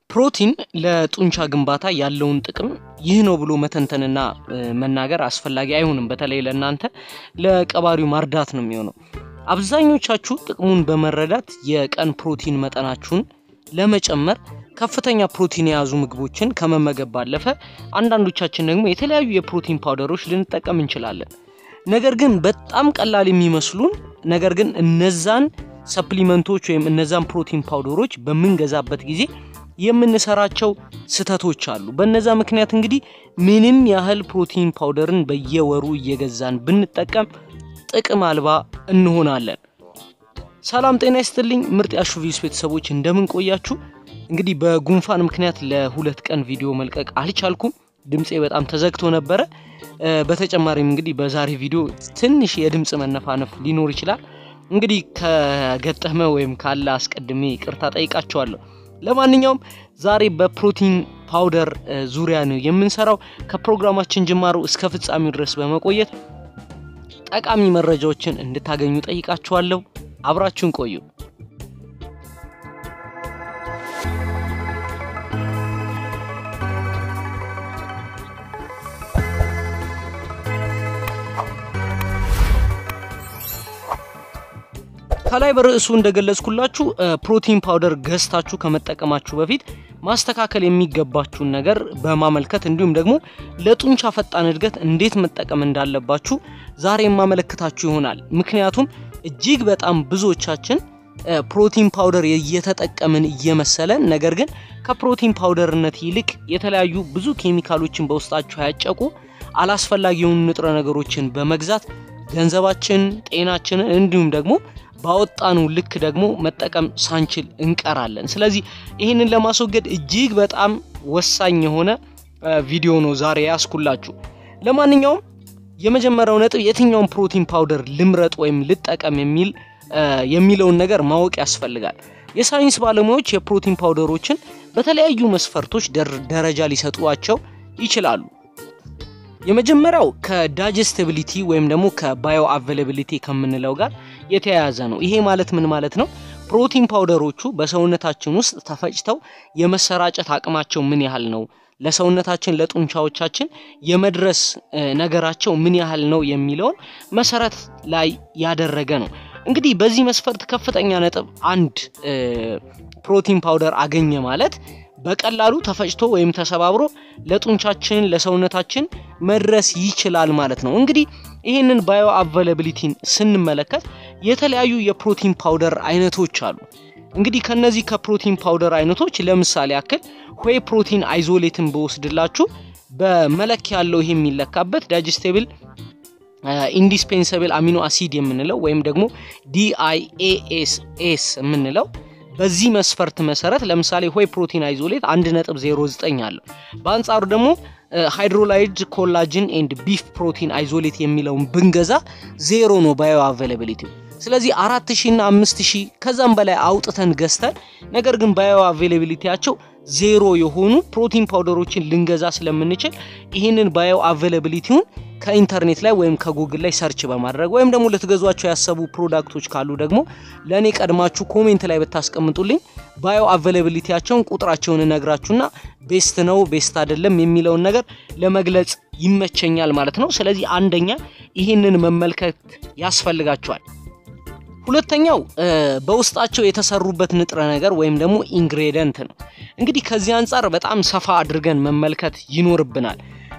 ፕሮቲን ለጡንቻ ግንባታ ያለውን ጥቅም ይህ ነው ብሎ መተንተንና መናገር አስፈላጊ አይሆንም። በተለይ ለእናንተ ለቀባሪው ማርዳት ነው የሚሆነው። አብዛኞቻችሁ ጥቅሙን በመረዳት የቀን ፕሮቲን መጠናችሁን ለመጨመር ከፍተኛ ፕሮቲን የያዙ ምግቦችን ከመመገብ ባለፈ አንዳንዶቻችን ደግሞ የተለያዩ የፕሮቲን ፓውደሮች ልንጠቀም እንችላለን። ነገር ግን በጣም ቀላል የሚመስሉን ነገር ግን እነዛን ሰፕሊመንቶች ወይም እነዛን ፕሮቲን ፓውደሮች በምንገዛበት ጊዜ የምንሰራቸው ስህተቶች አሉ። በነዛ ምክንያት እንግዲህ ምንም ያህል ፕሮቲን ፓውደርን በየወሩ እየገዛን ብንጠቀም ጥቅም አልባ እንሆናለን። ሰላም ጤና ይስጥልኝ ምርጥ ያሹቪስ ቤተሰቦች እንደምን ቆያችሁ? እንግዲህ በጉንፋን ምክንያት ለሁለት ቀን ቪዲዮ መልቀቅ አልቻልኩም። ድምፄ በጣም ተዘግቶ ነበረ። በተጨማሪም እንግዲህ በዛሬ ቪዲዮ ትንሽ የድምፅ መነፋነፍ ሊኖር ይችላል። እንግዲህ ከገጠመ ወይም ካለ አስቀድሜ ይቅርታ ጠይቃቸዋለሁ። ለማንኛውም ዛሬ በፕሮቲን ፓውደር ዙሪያ ነው የምንሰራው። ከፕሮግራማችን ጅማሮ እስከ ፍጻሜው ድረስ በመቆየት ጠቃሚ መረጃዎችን እንድታገኙ ጠይቃችኋለሁ። አብራችሁን ቆዩ። ከላይ በርዕሱ እንደገለጽኩላችሁ ፕሮቲን ፓውደር ገዝታችሁ ከመጠቀማችሁ በፊት ማስተካከል የሚገባችሁን ነገር በማመልከት እንዲሁም ደግሞ ለጡንቻ ፈጣን እድገት እንዴት መጠቀም እንዳለባችሁ ዛሬ የማመለክታችሁ ይሆናል። ምክንያቱም እጅግ በጣም ብዙዎቻችን ፕሮቲን ፓውደር እየተጠቀምን እየመሰለን ነገር ግን ከፕሮቲን ፓውደርነት ይልቅ የተለያዩ ብዙ ኬሚካሎችን በውስጣቸው ያጨቁ አላስፈላጊ የሆኑ ንጥረ ነገሮችን በመግዛት ገንዘባችን፣ ጤናችንን እንዲሁም ደግሞ ባወጣኑ ልክ ደግሞ መጠቀም ሳንችል እንቀራለን። ስለዚህ ይህንን ለማስወገድ እጅግ በጣም ወሳኝ የሆነ ቪዲዮ ነው ዛሬ ያስኩላችሁ። ለማንኛውም የመጀመሪያው ነጥብ የትኛውን ፕሮቲን ፓውደር ልምረጥ ወይም ልጠቀም የሚል የሚለውን ነገር ማወቅ ያስፈልጋል። የሳይንስ ባለሙያዎች የፕሮቲን ፓውደሮችን በተለያዩ መስፈርቶች ደረጃ ሊሰጧቸው ይችላሉ። የመጀመሪያው ከዳይጀስቲቢሊቲ ወይም ደግሞ ከባዮ አቬላቢሊቲ ከምንለው ጋር የተያያዘ ነው። ይሄ ማለት ምን ማለት ነው? ፕሮቲን ፓውደሮቹ በሰውነታችን ውስጥ ተፈጭተው የመሰራጨት አቅማቸው ምን ያህል ነው፣ ለሰውነታችን ለጡንቻዎቻችን የመድረስ ነገራቸው ምን ያህል ነው የሚለውን መሰረት ላይ ያደረገ ነው። እንግዲህ በዚህ መስፈርት ከፍተኛ ነጥብ አንድ ፕሮቲን ፓውደር አገኘ ማለት በቀላሉ ተፈጭቶ ወይም ተሰባብሮ ለጡንቻችን ለሰውነታችን መድረስ ይችላል ማለት ነው። እንግዲህ ይህንን ባዮ አቬላቢሊቲን ስንመለከት የተለያዩ የፕሮቲን ፓውደር አይነቶች አሉ። እንግዲህ ከነዚህ ከፕሮቲን ፓውደር አይነቶች ለምሳሌ ያክል ሆይ ፕሮቲን አይዞሌትን በወስድላችሁ በመለኪያ ያለው ይሄ የሚለካበት ዳይጀስቴብል ኢንዲስፔንሰብል አሚኖ አሲድ የምንለው ወይም ደግሞ ዲአይኤኤስኤስ የምንለው በዚህ መስፈርት መሰረት ለምሳሌ ሆይ ፕሮቲን አይዞሌት 1.09 አለው። በአንጻሩ ደግሞ ሃይድሮላይድ ኮላጅን ኤንድ ቢፍ ፕሮቲን አይዞሌት የሚለውን ብንገዛ ዜሮ ነው ባዮ አቬላቢሊቲ። ስለዚህ አራት ሺህ እና አምስት ሺህ ከዛም በላይ አውጥተን ገዝተን ነገር ግን ባዮ አቬላቢሊቲያቸው ዜሮ የሆኑ ፕሮቲን ፓውደሮችን ልንገዛ ስለምንችል ይህንን ባዮ አቬላቢሊቲውን ከኢንተርኔት ላይ ወይም ከጉግል ላይ ሰርች በማድረግ ወይም ደግሞ ልትገዟቸው ያሰቡ ፕሮዳክቶች ካሉ ደግሞ ለእኔ ቀድማችሁ ኮሜንት ላይ ብታስቀምጡልኝ ባዮ አቬላቢሊቲያቸውን ቁጥራቸውን እነግራችሁና ቤስት ነው ቤስት አይደለም የሚለውን ነገር ለመግለጽ ይመቸኛል ማለት ነው። ስለዚህ አንደኛ ይህንን መመልከት ያስፈልጋቸዋል። ሁለተኛው በውስጣቸው የተሰሩበት ንጥረ ነገር ወይም ደግሞ ኢንግሬደንት ነው። እንግዲህ ከዚህ አንጻር በጣም ሰፋ አድርገን መመልከት ይኖርብናል።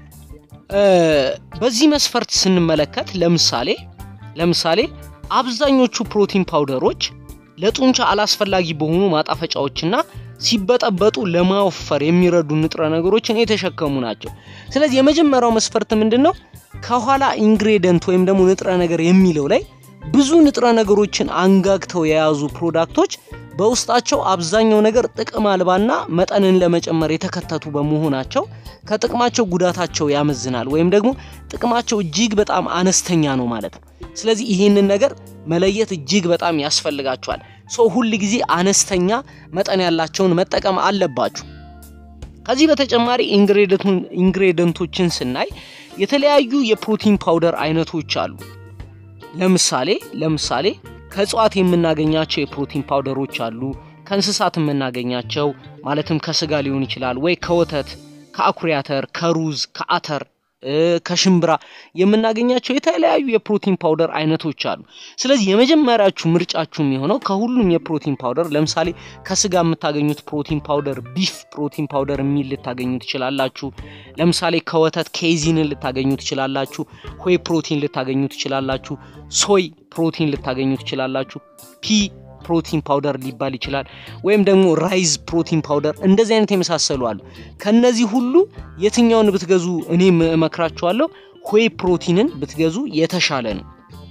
በዚህ መስፈርት ስንመለከት ለምሳሌ ለምሳሌ አብዛኞቹ ፕሮቲን ፓውደሮች ለጡንቻ አላስፈላጊ በሆኑ ማጣፈጫዎችና ሲበጠበጡ ለማወፈር የሚረዱ ንጥረ ነገሮችን የተሸከሙ ናቸው። ስለዚህ የመጀመሪያው መስፈርት ምንድን ነው? ከኋላ ኢንግሬደንት ወይም ደግሞ ንጥረ ነገር የሚለው ላይ ብዙ ንጥረ ነገሮችን አንጋግተው የያዙ ፕሮዳክቶች በውስጣቸው አብዛኛው ነገር ጥቅም አልባና መጠንን ለመጨመር የተከተቱ በመሆናቸው ከጥቅማቸው ጉዳታቸው ያመዝናል ወይም ደግሞ ጥቅማቸው እጅግ በጣም አነስተኛ ነው ማለት ነው። ስለዚህ ይህንን ነገር መለየት እጅግ በጣም ያስፈልጋቸዋል። ሰው ሁል ጊዜ አነስተኛ መጠን ያላቸውን መጠቀም አለባችሁ። ከዚህ በተጨማሪ ኢንግሬደንቶችን ስናይ የተለያዩ የፕሮቲን ፓውደር አይነቶች አሉ። ለምሳሌ ለምሳሌ ከእጽዋት የምናገኛቸው የፕሮቲን ፓውደሮች አሉ። ከእንስሳት የምናገኛቸው ማለትም ከስጋ ሊሆን ይችላል ወይ ከወተት፣ ከአኩሪ አተር፣ ከሩዝ፣ ከአተር ከሽምብራ የምናገኛቸው የተለያዩ የፕሮቲን ፓውደር አይነቶች አሉ። ስለዚህ የመጀመሪያችሁ ምርጫችሁ የሚሆነው ከሁሉም የፕሮቲን ፓውደር ለምሳሌ ከስጋ የምታገኙት ፕሮቲን ፓውደር ቢፍ ፕሮቲን ፓውደር የሚል ልታገኙ ትችላላችሁ። ለምሳሌ ከወተት ኬዚንን ልታገኙ ትችላላችሁ። ሆይ ፕሮቲን ልታገኙ ትችላላችሁ። ሶይ ፕሮቲን ልታገኙ ትችላላችሁ። ፒ ፕሮቲን ፓውደር ሊባል ይችላል። ወይም ደግሞ ራይዝ ፕሮቲን ፓውደር እንደዚህ አይነት የመሳሰሉ አሉ። ከነዚህ ሁሉ የትኛውን ብትገዙ እኔም እመክራችኋለሁ ሆይ ፕሮቲንን ብትገዙ የተሻለ ነው።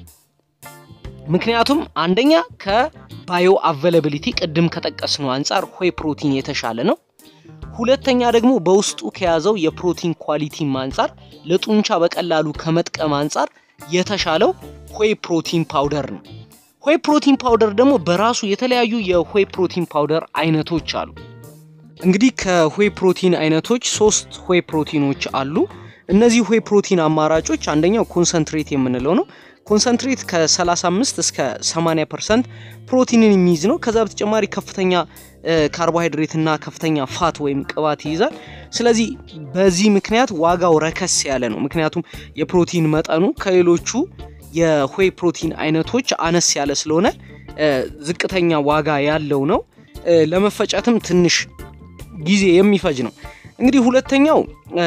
ምክንያቱም አንደኛ ከባዮ አቬላቢሊቲ ቅድም ከጠቀስነው አንጻር ሆይ ፕሮቲን የተሻለ ነው። ሁለተኛ ደግሞ በውስጡ ከያዘው የፕሮቲን ኳሊቲም አንጻር ለጡንቻ በቀላሉ ከመጥቀም አንጻር የተሻለው ሆይ ፕሮቲን ፓውደር ነው። ሆይ ፕሮቲን ፓውደር ደግሞ በራሱ የተለያዩ የሆይ ፕሮቲን ፓውደር አይነቶች አሉ። እንግዲህ ከሆይ ፕሮቲን አይነቶች ሶስት ሆይ ፕሮቲኖች አሉ። እነዚህ ሆይ ፕሮቲን አማራጮች አንደኛው ኮንሰንትሬት የምንለው ነው። ኮንሰንትሬት ከ35 እስከ 80 ፐርሰንት ፕሮቲንን የሚይዝ ነው። ከዛ በተጨማሪ ከፍተኛ ካርቦሃይድሬት እና ከፍተኛ ፋት ወይም ቅባት ይይዛል። ስለዚህ በዚህ ምክንያት ዋጋው ረከስ ያለ ነው። ምክንያቱም የፕሮቲን መጠኑ ከሌሎቹ የሆይ ፕሮቲን አይነቶች አነስ ያለ ስለሆነ ዝቅተኛ ዋጋ ያለው ነው። ለመፈጨትም ትንሽ ጊዜ የሚፈጅ ነው። እንግዲህ ሁለተኛው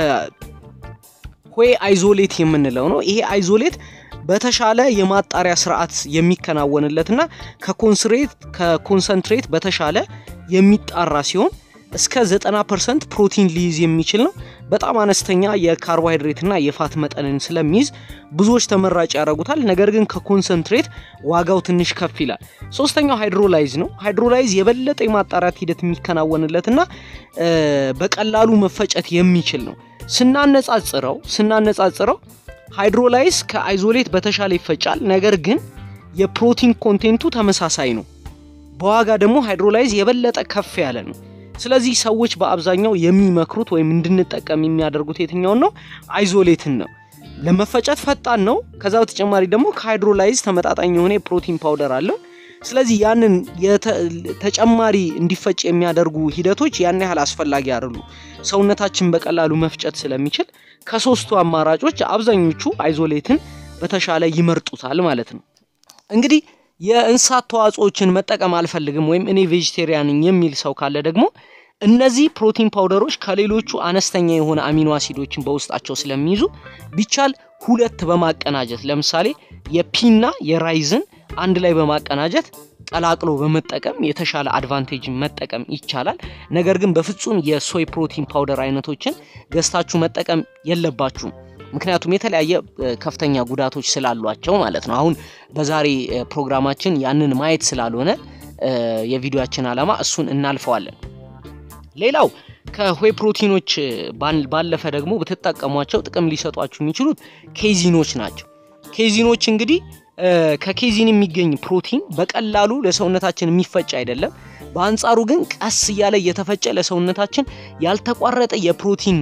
ሆይ አይዞሌት የምንለው ነው። ይሄ አይዞሌት በተሻለ የማጣሪያ ስርዓት የሚከናወንለትና ከኮንሰንትሬት በተሻለ የሚጣራ ሲሆን እስከ 90 ፐርሰንት ፕሮቲን ሊይዝ የሚችል ነው። በጣም አነስተኛ የካርቦሃይድሬትና የፋት መጠንን ስለሚይዝ ብዙዎች ተመራጭ ያደርጉታል። ነገር ግን ከኮንሰንትሬት ዋጋው ትንሽ ከፍ ይላል። ሶስተኛው ሃይድሮላይዝ ነው። ሃይድሮላይዝ የበለጠ የማጣራት ሂደት የሚከናወንለትና በቀላሉ መፈጨት የሚችል ነው። ስናነጻጽረው ስናነጻጽረው ሃይድሮላይዝ ከአይዞሌት በተሻለ ይፈጫል። ነገር ግን የፕሮቲን ኮንቴንቱ ተመሳሳይ ነው። በዋጋ ደግሞ ሃይድሮላይዝ የበለጠ ከፍ ያለ ነው። ስለዚህ ሰዎች በአብዛኛው የሚመክሩት ወይም እንድንጠቀም የሚያደርጉት የትኛውን ነው? አይዞሌትን ነው። ለመፈጨት ፈጣን ነው። ከዛ በተጨማሪ ደግሞ ከሃይድሮላይዝ ተመጣጣኝ የሆነ የፕሮቲን ፓውደር አለው። ስለዚህ ያንን ተጨማሪ እንዲፈጭ የሚያደርጉ ሂደቶች ያን ያህል አስፈላጊ አይደሉ። ሰውነታችን በቀላሉ መፍጨት ስለሚችል ከሶስቱ አማራጮች አብዛኞቹ አይዞሌትን በተሻለ ይመርጡታል ማለት ነው። እንግዲህ የእንስሳት ተዋጽኦችን መጠቀም አልፈልግም ወይም እኔ ቬጅቴሪያን ነኝ የሚል ሰው ካለ ደግሞ እነዚህ ፕሮቲን ፓውደሮች ከሌሎቹ አነስተኛ የሆነ አሚኖ አሲዶችን በውስጣቸው ስለሚይዙ ቢቻል ሁለት በማቀናጀት ለምሳሌ የፒና የራይዝን አንድ ላይ በማቀናጀት ቀላቅሎ በመጠቀም የተሻለ አድቫንቴጅ መጠቀም ይቻላል። ነገር ግን በፍጹም የሶይ ፕሮቲን ፓውደር አይነቶችን ገዝታችሁ መጠቀም የለባችሁም። ምክንያቱም የተለያየ ከፍተኛ ጉዳቶች ስላሏቸው ማለት ነው። አሁን በዛሬ ፕሮግራማችን ያንን ማየት ስላልሆነ የቪዲዮችን ዓላማ እሱን እናልፈዋለን። ሌላው ከሆይ ፕሮቲኖች ባለፈ ደግሞ ብትጠቀሟቸው ጥቅም ሊሰጧችሁ የሚችሉት ኬዚኖች ናቸው። ኬዚኖች እንግዲህ ከኬዚን የሚገኝ ፕሮቲን በቀላሉ ለሰውነታችን የሚፈጭ አይደለም። በአንጻሩ ግን ቀስ እያለ እየተፈጨ ለሰውነታችን ያልተቋረጠ የፕሮቲን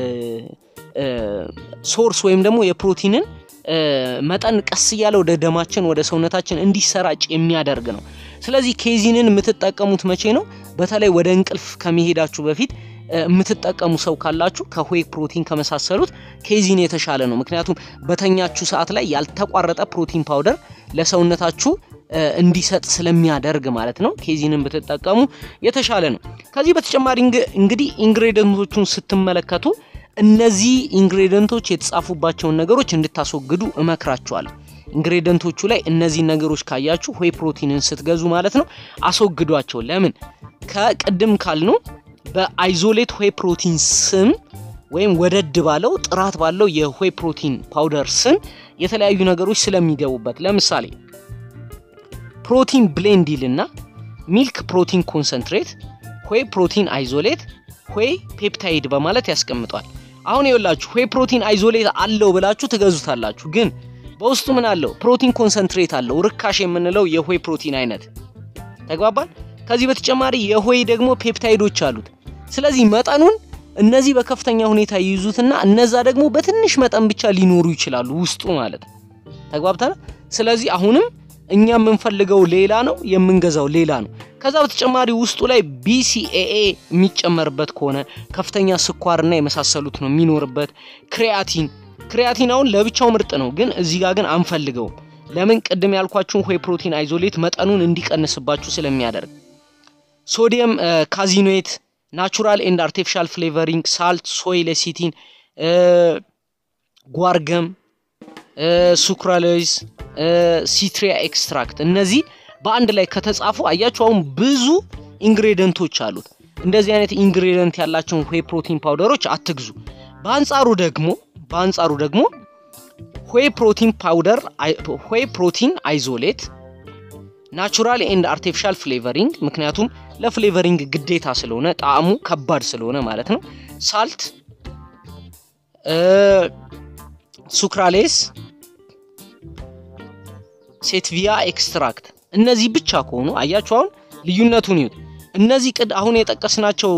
ሶርስ ወይም ደግሞ የፕሮቲንን መጠን ቀስ እያለ ወደ ደማችን ወደ ሰውነታችን እንዲሰራጭ የሚያደርግ ነው። ስለዚህ ኬዚንን የምትጠቀሙት መቼ ነው? በተለይ ወደ እንቅልፍ ከመሄዳችሁ በፊት የምትጠቀሙ ሰው ካላችሁ ከሆይ ፕሮቲን ከመሳሰሉት ኬዚን የተሻለ ነው። ምክንያቱም በተኛችሁ ሰዓት ላይ ያልተቋረጠ ፕሮቲን ፓውደር ለሰውነታችሁ እንዲሰጥ ስለሚያደርግ ማለት ነው። ኬዚንን ብትጠቀሙ የተሻለ ነው። ከዚህ በተጨማሪ እንግዲህ ኢንግሬዲየንቶቹን ስትመለከቱ እነዚህ ኢንግሬዲየንቶች የተጻፉባቸውን ነገሮች እንድታስወግዱ እመክራችኋለሁ። ኢንግሬዲየንቶቹ ላይ እነዚህ ነገሮች ካያችሁ ሆይ ፕሮቲንን ስትገዙ ማለት ነው አስወግዷቸው። ለምን ከቅድም ካልነው በአይዞሌት ሆይ ፕሮቲን ስም ወይም ወደድ ባለው ጥራት ባለው የሆይ ፕሮቲን ፓውደር ስም የተለያዩ ነገሮች ስለሚገቡበት ለምሳሌ ፕሮቲን ብሌንድ ይልና ሚልክ ፕሮቲን ኮንሰንትሬት፣ ሆይ ፕሮቲን አይዞሌት፣ ሆይ ፔፕታይድ በማለት ያስቀምጧል። አሁን ይኸውላችሁ ሆይ ፕሮቲን አይዞሌት አለው ብላችሁ ትገዙታላችሁ። ግን በውስጡ ምን አለው? ፕሮቲን ኮንሰንትሬት አለው፣ ርካሽ የምንለው የሆይ ፕሮቲን አይነት ተግባባል። ከዚህ በተጨማሪ የሆይ ደግሞ ፔፕታይዶች አሉት። ስለዚህ መጠኑን እነዚህ በከፍተኛ ሁኔታ ይይዙትና እነዛ ደግሞ በትንሽ መጠን ብቻ ሊኖሩ ይችላሉ ውስጡ ማለት ነው። ተግባብተናል። ስለዚህ አሁንም እኛ የምንፈልገው ሌላ ነው፣ የምንገዛው ሌላ ነው። ከዛ በተጨማሪ ውስጡ ላይ ቢሲኤኤ የሚጨመርበት ከሆነ ከፍተኛ ስኳርና የመሳሰሉት ነው የሚኖርበት። ክሪያቲን ክሪያቲን አሁን ለብቻው ምርጥ ነው፣ ግን እዚህ ጋር ግን አንፈልገውም። ለምን? ቅድም ያልኳችሁን ሆይ ፕሮቲን አይዞሌት መጠኑን እንዲቀንስባችሁ ስለሚያደርግ። ሶዲየም ካዚኖዌት፣ ናቹራል ኤንድ አርቲፊሻል ፍሌቨሪንግ፣ ሳልት፣ ሶይ ሌሲቲን፣ ጓርገም፣ ሱክራሎይዝ፣ ሲትሪያ ኤክስትራክት እነዚህ በአንድ ላይ ከተጻፉ አያችሁ አሁን ብዙ ኢንግሬዲየንቶች አሉት። እንደዚህ አይነት ኢንግሬዲየንት ያላቸውን ሆይ ፕሮቲን ፓውደሮች አትግዙ። በአንጻሩ ደግሞ በአንጻሩ ደግሞ ሆይ ፕሮቲን ፓውደር ሆይ ፕሮቲን አይዞሌት ናቹራል ኤንድ አርቲፊሻል ፍሌቨሪንግ ምክንያቱም ለፍሌቨሪንግ ግዴታ ስለሆነ ጣዕሙ ከባድ ስለሆነ ማለት ነው። ሳልት፣ ሱክራሌስ፣ ሴትቪያ ኤክስትራክት እነዚህ ብቻ ከሆኑ አያችሁ አሁን ልዩነቱን ይዩት። እነዚህ ቅድ አሁን የጠቀስናቸው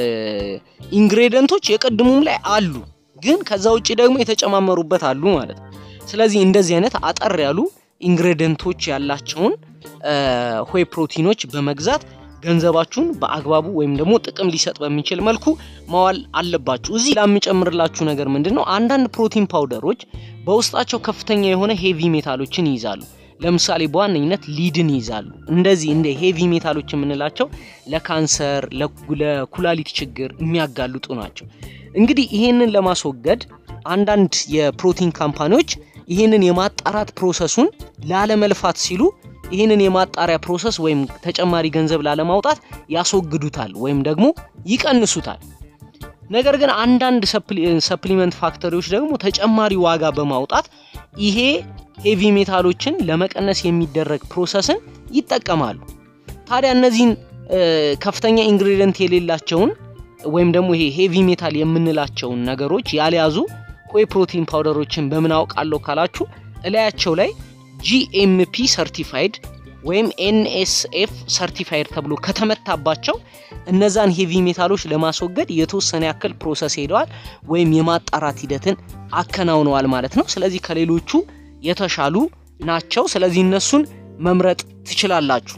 ኢንግሬዲየንቶች የቅድሙም ላይ አሉ፣ ግን ከዛ ውጭ ደግሞ የተጨማመሩበት አሉ ማለት ነው። ስለዚህ እንደዚህ አይነት አጠር ያሉ ኢንግሬዲየንቶች ያላቸውን ሆይ ፕሮቲኖች በመግዛት ገንዘባችሁን በአግባቡ ወይም ደግሞ ጥቅም ሊሰጥ በሚችል መልኩ ማዋል አለባችሁ። እዚህ ላምጨምርላችሁ ነገር ምንድን ነው፣ አንዳንድ ፕሮቲን ፓውደሮች በውስጣቸው ከፍተኛ የሆነ ሄቪ ሜታሎችን ይይዛሉ። ለምሳሌ በዋነኝነት ሊድን ይይዛሉ። እንደዚህ እንደ ሄቪ ሜታሎች የምንላቸው ለካንሰር፣ ለኩላሊት ችግር የሚያጋልጡ ናቸው። እንግዲህ ይሄንን ለማስወገድ አንዳንድ የፕሮቲን ካምፓኒዎች ይህንን የማጣራት ፕሮሰሱን ላለመልፋት ሲሉ ይህንን የማጣሪያ ፕሮሰስ ወይም ተጨማሪ ገንዘብ ላለማውጣት ያስወግዱታል ወይም ደግሞ ይቀንሱታል። ነገር ግን አንዳንድ ሰፕሊመንት ፋክተሪዎች ደግሞ ተጨማሪ ዋጋ በማውጣት ይሄ ሄቪ ሜታሎችን ለመቀነስ የሚደረግ ፕሮሰስን ይጠቀማሉ። ታዲያ እነዚህን ከፍተኛ ኢንግሪዲየንት የሌላቸውን ወይም ደግሞ ይሄ ሄቪ ሜታል የምንላቸውን ነገሮች ያልያዙ ሆይ ፕሮቲን ፓውደሮችን በምን አውቃለሁ ካላችሁ እላያቸው ላይ ጂኤምፒ ሰርቲፋይድ ወይም ኤንኤስኤፍ ሰርቲፋይድ ተብሎ ከተመታባቸው እነዛን ሄቪ ሜታሎች ለማስወገድ የተወሰነ ያክል ፕሮሰስ ሄደዋል ወይም የማጣራት ሂደትን አከናውነዋል ማለት ነው። ስለዚህ ከሌሎቹ የተሻሉ ናቸው። ስለዚህ እነሱን መምረጥ ትችላላችሁ።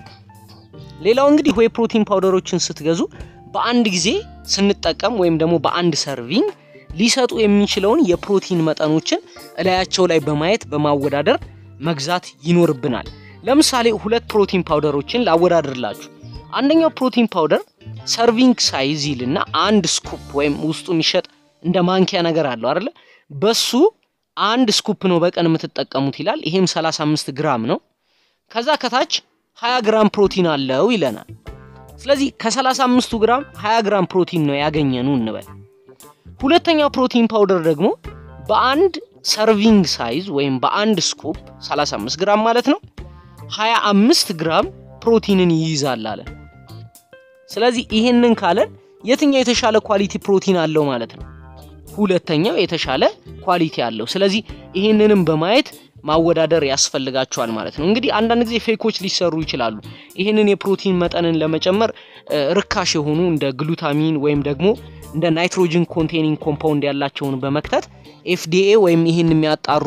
ሌላው እንግዲህ ሆይ ፕሮቲን ፓውደሮችን ስትገዙ በአንድ ጊዜ ስንጠቀም ወይም ደግሞ በአንድ ሰርቪንግ ሊሰጡ የሚችለውን የፕሮቲን መጠኖችን እላያቸው ላይ በማየት በማወዳደር መግዛት ይኖርብናል። ለምሳሌ ሁለት ፕሮቲን ፓውደሮችን ላወዳድርላችሁ። አንደኛው ፕሮቲን ፓውደር ሰርቪንግ ሳይዝ ይልና አንድ ስኩፕ ወይም ውስጡ የሚሸጥ እንደ ማንኪያ ነገር አለው አይደለ? በሱ አንድ ስኩፕ ነው በቀን የምትጠቀሙት ይላል። ይሄም 35 ግራም ነው። ከዛ ከታች 20 ግራም ፕሮቲን አለው ይለናል። ስለዚህ ከ35ቱ ግራም 20 ግራም ፕሮቲን ነው ያገኘኑ እንበል። ሁለተኛው ፕሮቲን ፓውደር ደግሞ በአንድ ሰርቪንግ ሳይዝ ወይም በአንድ ስኩፕ 35 ግራም ማለት ነው 25 ግራም ፕሮቲንን ይይዛል አለ። ስለዚህ ይህንን ካለን የትኛው የተሻለ ኳሊቲ ፕሮቲን አለው ማለት ነው? ሁለተኛው የተሻለ ኳሊቲ አለው። ስለዚህ ይህንንም በማየት ማወዳደር ያስፈልጋቸዋል ማለት ነው። እንግዲህ አንዳንድ ጊዜ ፌኮች ሊሰሩ ይችላሉ። ይህንን የፕሮቲን መጠንን ለመጨመር ርካሽ የሆኑ እንደ ግሉታሚን ወይም ደግሞ እንደ ናይትሮጅን ኮንቴኒንግ ኮምፓውንድ ያላቸውን በመክተት ኤፍዲኤ ወይም ይህን የሚያጣሩ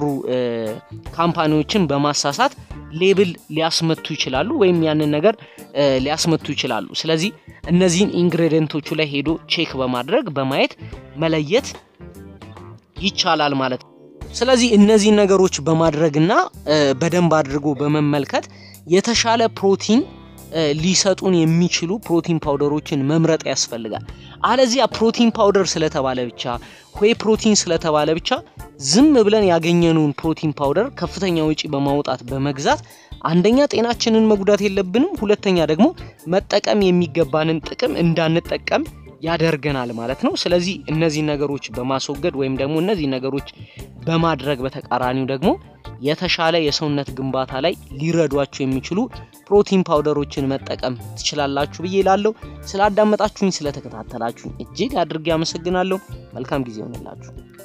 ካምፓኒዎችን በማሳሳት ሌብል ሊያስመቱ ይችላሉ ወይም ያንን ነገር ሊያስመቱ ይችላሉ። ስለዚህ እነዚህን ኢንግሬዲየንቶቹ ላይ ሄዶ ቼክ በማድረግ በማየት መለየት ይቻላል ማለት ነው። ስለዚህ እነዚህን ነገሮች በማድረግና በደንብ አድርጎ በመመልከት የተሻለ ፕሮቲን ሊሰጡን የሚችሉ ፕሮቲን ፓውደሮችን መምረጥ ያስፈልጋል። አለዚያ ፕሮቲን ፓውደር ስለተባለ ብቻ ሆይ ፕሮቲን ስለተባለ ብቻ ዝም ብለን ያገኘነውን ፕሮቲን ፓውደር ከፍተኛ ወጪ በማውጣት በመግዛት አንደኛ ጤናችንን መጉዳት የለብንም፣ ሁለተኛ ደግሞ መጠቀም የሚገባንን ጥቅም እንዳንጠቀም ያደርገናል ማለት ነው። ስለዚህ እነዚህ ነገሮች በማስወገድ ወይም ደግሞ እነዚህ ነገሮች በማድረግ በተቃራኒው ደግሞ የተሻለ የሰውነት ግንባታ ላይ ሊረዷችሁ የሚችሉ ፕሮቲን ፓውደሮችን መጠቀም ትችላላችሁ ብዬ ላለው ስላዳመጣችሁኝ፣ ስለተከታተላችሁኝ እጅግ አድርጌ አመሰግናለሁ። መልካም ጊዜ ይሆንላችሁ።